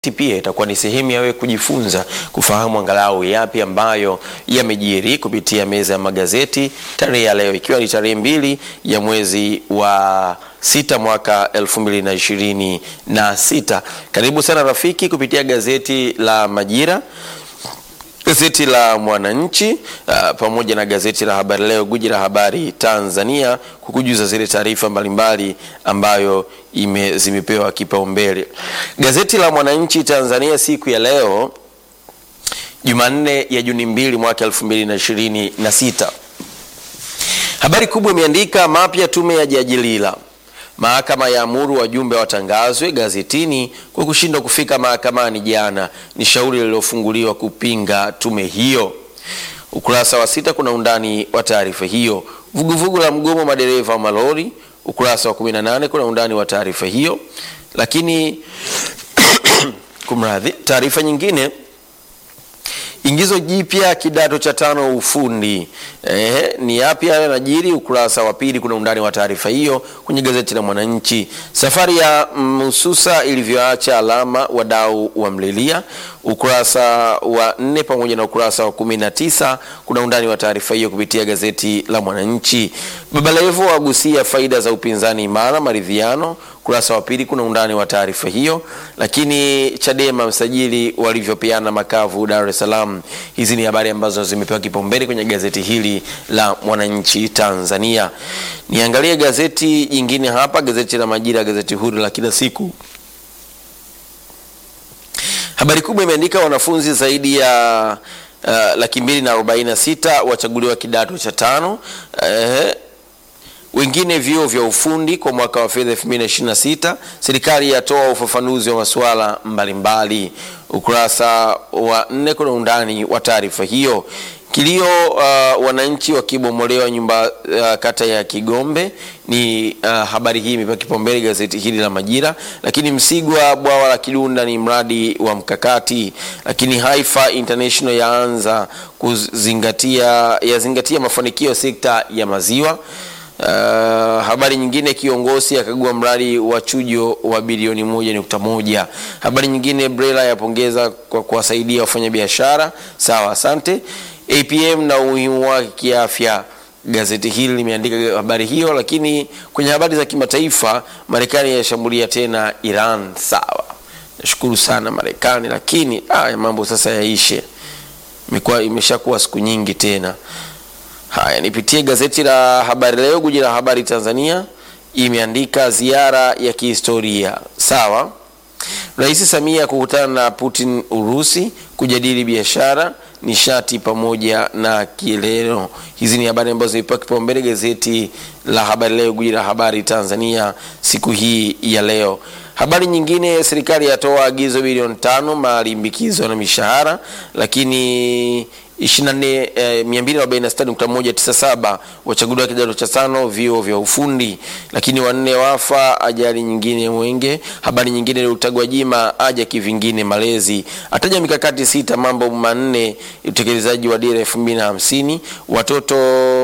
pia itakuwa ni sehemu ya wewe kujifunza kufahamu angalau yapi ambayo yamejiri kupitia meza ya magazeti tarehe ya leo, ikiwa ni tarehe mbili ya mwezi wa sita mwaka elfu mbili na ishirini na sita. Karibu sana rafiki kupitia gazeti la Majira gazeti la Mwananchi uh, pamoja na gazeti la Habari Leo, guji la habari Tanzania, kukujuza zile taarifa mbalimbali ambayo ime, zimepewa kipaumbele. Gazeti la Mwananchi Tanzania siku ya leo Jumanne ya Juni mbili mwaka elfu mbili na ishirini na sita, habari kubwa imeandika mapya tume ya Jaji Lila Mahakama ya amuru wajumbe watangazwe gazetini kwa kushindwa kufika mahakamani jana. Ni shauri lililofunguliwa kupinga tume hiyo. Ukurasa wa sita kuna undani wa taarifa hiyo. Vuguvugu la mgomo madereva wa malori. Ukurasa wa 18 kuna undani wa taarifa hiyo. Lakini kumradhi, taarifa nyingine Ingizo jipya kidato cha tano ufundi. Eh, ni yapi hayo yanajiri? Ukurasa wa pili kuna undani wa taarifa hiyo kwenye gazeti la Mwananchi. Safari ya Msusa ilivyoacha alama, wadau wamlilia. Ukurasa wa nne pamoja na ukurasa wa kumi na tisa kuna undani wa taarifa hiyo kupitia gazeti la Mwananchi. Baba Levo wagusia faida za upinzani imara, maridhiano ukurasa wa pili kuna undani wa taarifa hiyo. Lakini Chadema msajili walivyopeana makavu Dar es Salaam. Hizi ni habari ambazo zimepewa kipaumbele kwenye gazeti hili la Mwananchi Tanzania. Niangalie gazeti jingine hapa, gazeti la Majira, gazeti huru la kila siku. Habari kubwa imeandika wanafunzi zaidi ya uh, laki mbili na arobaini na sita wachaguliwa kidato cha tano uh, wengine vyuo vya ufundi kwa mwaka wa fedha 2026. Serikali yatoa ufafanuzi wa masuala mbalimbali. Ukurasa wa nne kuna undani wa taarifa hiyo. Kilio uh, wananchi wakibomolewa nyumba uh, kata ya Kigombe ni uh, habari hii imepewa kipaumbele gazeti hili la Majira. Lakini Msigwa, bwawa la Kidunda ni mradi wa mkakati. Lakini Haifa International yaanza kuzingatia yazingatia mafanikio ya sekta ya maziwa. Uh, habari nyingine kiongozi akagua mradi wa chujo wa bilioni moja nukta moja. Habari nyingine Brela yapongeza kwa kuwasaidia wafanyabiashara. Sawa, asante. APM na umuhimu wake kiafya, gazeti hili limeandika habari hiyo. Lakini kwenye habari za kimataifa, Marekani yashambulia tena Iran. Sawa, nashukuru sana Marekani, lakini ah, mambo sasa yaishe, imekuwa imeshakuwa siku nyingi tena. Haya, nipitie gazeti la Habari Leo, guji la habari Tanzania, imeandika ziara ya kihistoria. Sawa, Rais Samia kukutana na Putin Urusi, kujadili biashara, nishati pamoja na kileo. Hizi ni habari ambazo zimepewa kipaumbele gazeti la Habari Leo, guji la habari Tanzania siku hii ya leo. Habari nyingine, serikali yatoa agizo bilioni tano malimbikizo na mishahara, lakini 246.197 wachaguliwa kidato cha tano vyuo vya ufundi. Lakini wanne wafa ajali nyingine Mwenge. Habari nyingine Rutagwajima aja kivingine malezi, ataja mikakati sita mambo manne utekelezaji wa dira 2050 watoto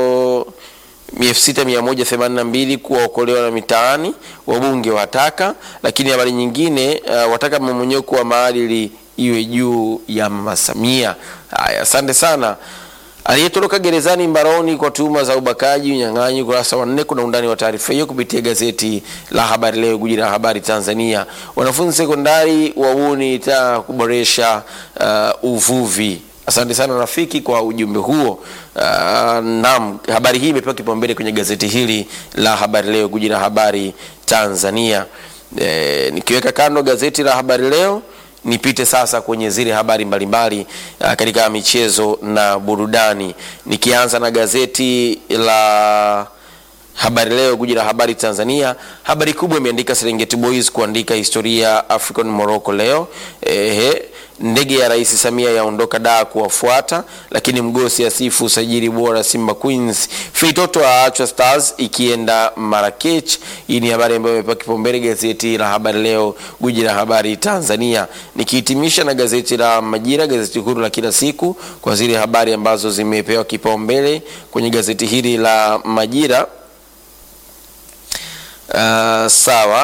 6182 kuwaokolewa na mitaani, wabunge wataka. Lakini habari nyingine uh, wataka mmomonyoko wa maadili iwe juu ya Mama Samia. Haya, asante sana. Aliyetoroka gerezani mbaroni kwa tuhuma za ubakaji, unyang'anyi. Ukurasa wa nne kuna undani wa taarifa hiyo kupitia gazeti la Habari Leo, guji la habari Tanzania. Wanafunzi sekondari wabuni taa kuboresha uh, uvuvi. Asante sana rafiki kwa ujumbe huo. Uh, naam, habari hii imepewa kipaumbele kwenye gazeti hili la Habari Leo, guji la habari Tanzania. E, nikiweka kando gazeti la Habari Leo nipite sasa kwenye zile habari mbalimbali uh, katika michezo na burudani, nikianza na gazeti la Habari Leo, guji la habari Tanzania. Habari kubwa imeandika Serengeti Boys kuandika historia African Morocco leo. Ehe, ndege ya Rais Samia yaondoka daa kuwafuata, lakini Mgosi asifu usajili bora Simba Queens. Feitoto aachwa Stars ikienda Marrakech. Hii ni habari ambayo imepewa kipaumbele gazeti la Habari Leo, guji la habari Tanzania. Nikihitimisha na gazeti la Majira, gazeti huru la kila siku, kwa zile habari ambazo zimepewa kipaumbele kwenye gazeti hili la Majira. Uh, sawa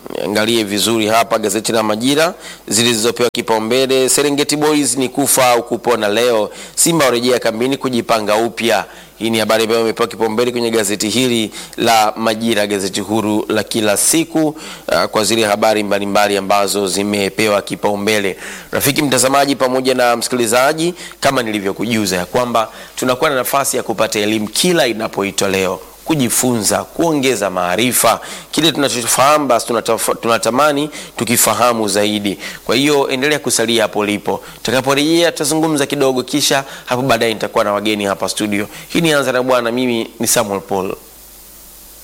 Angalie vizuri hapa gazeti la Majira zilizopewa kipaumbele. Serengeti Boys ni kufa au kupona leo, Simba warejea kambini kujipanga upya. Hii ni habari ambayo imepewa kipaumbele kwenye gazeti hili la Majira, gazeti huru la kila siku, uh, kwa zile habari mbalimbali ambazo zimepewa kipaumbele. Rafiki mtazamaji pamoja na msikilizaji, kama nilivyokujuza ya kwamba tunakuwa na nafasi ya kupata elimu kila inapoitwa leo kujifunza kuongeza maarifa. Kile tunachofahamu basi tunataf- tunatamani tukifahamu zaidi. Kwa hiyo endelea kusalia hapo ulipo, tutakaporejea tutazungumza kidogo, kisha hapo baadaye nitakuwa na wageni hapa studio. Hii ni Anza na Bwana, mimi ni Samuel Paul.